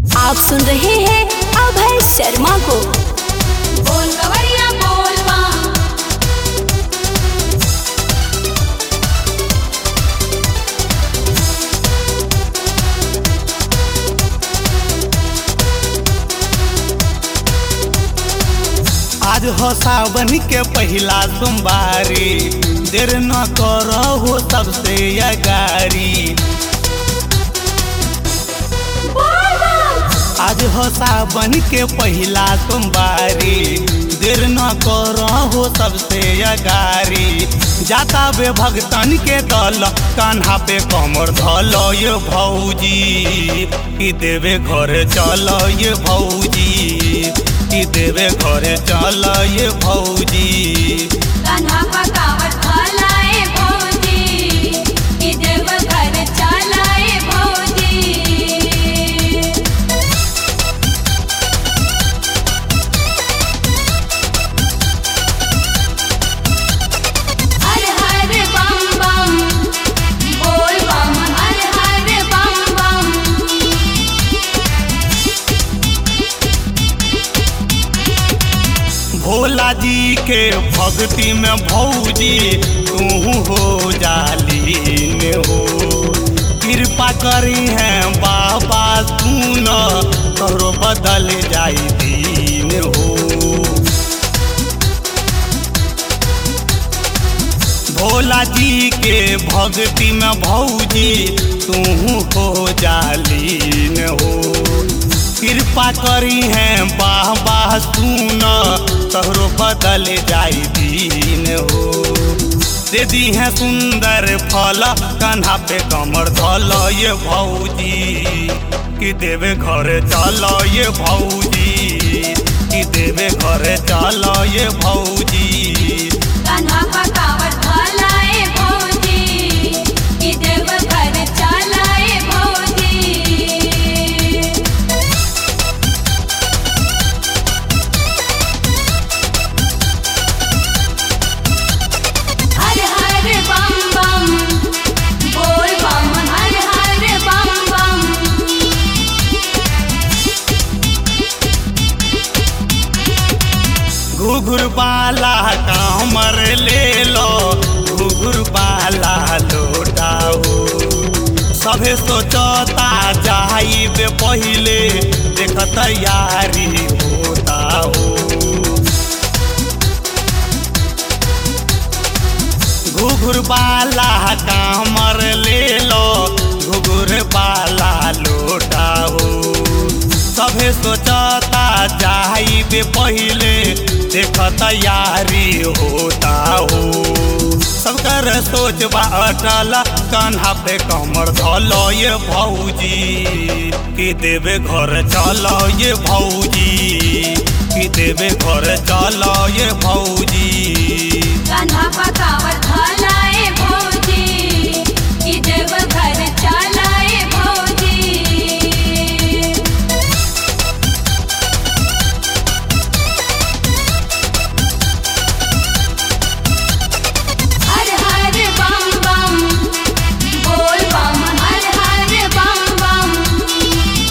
आप सुन रहे हैं अभय शर्मा को बोल कवरिया बोल माँ आज हो सावन के पहिला सोमवारी देर न करहो सबसे अगारी आज हो सावन के पहिला सोमवारी देर न करहो सबसे अगारी जाता बे भगतन के दल कान्हा पे कमर धल ये भौजी कि देवे घर चल ये भौजी कि देवे घर चल ये भौजी कान्हा पकावट भलाए भौजी कि देव घर चलाए भौजी हर हर बम बम बोल बम हर हर बम बम भोला जी के भक्ति में भौजी तू हो जालीन हो कृपा करी है बाबा सुन तोरो बदल जाई दीन हो भोला जी के भक्ति में भौजी तू हो जालीन हो कृपा करी है बाबा सुन तोहरो बदल जाई दीन हो दे दी है सुंदर फल कान्हा पे कमर धल ये भौजी कि देवे घर चल ये भौजी कि देवे घर चल ये भौजी कान्हा पकावट भलाए भौजी कि देव घर चलाए भौजी हर हर बम बम बोल बम हर हर बम बम घुघुर बाला कामर ले लो घुघुर बाला लौटाओ सभे सोचता जाइबे पहिले देख तैयारी होता हो घुघुर बाला कामर ले लो घुघुर बाला लौटाओ सभे सोचता जाइबे पहिले देख तैयारी होता हो सबकर सोच बा अटल कान्हा पे कमर धल ये भौजी कि देवे घर चल ये भौजी कि देवे घर चल ये भौजी कान्हा पकावट भलाए भौजी कि देव घर चलाए भौजी हर हर बम बम बोल बम हर हर बम बम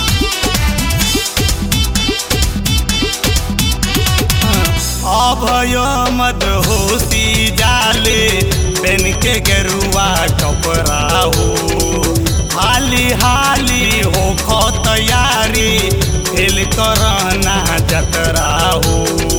अभय मद होशी जाले पेन के गेरुआ कपड़ा हो हाली हाली हो खो तैयारी खेल करना जतरा हो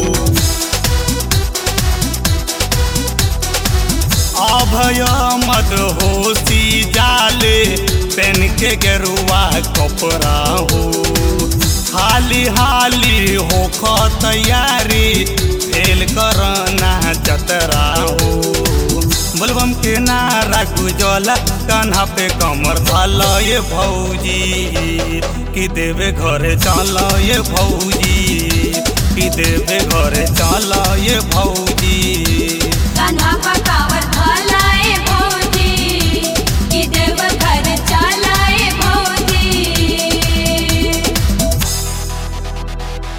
अभय मद होशी जाले पेन के गेरुआ कपड़ा हो हाली हाली हो खो तैयारी फेल करना जतरा हो बोलबम के नारा गुजल कान्हा पे कमर धल ये भौजी कि देवे घरे चल ये भौजी कि देवे घरे चल ये भौजी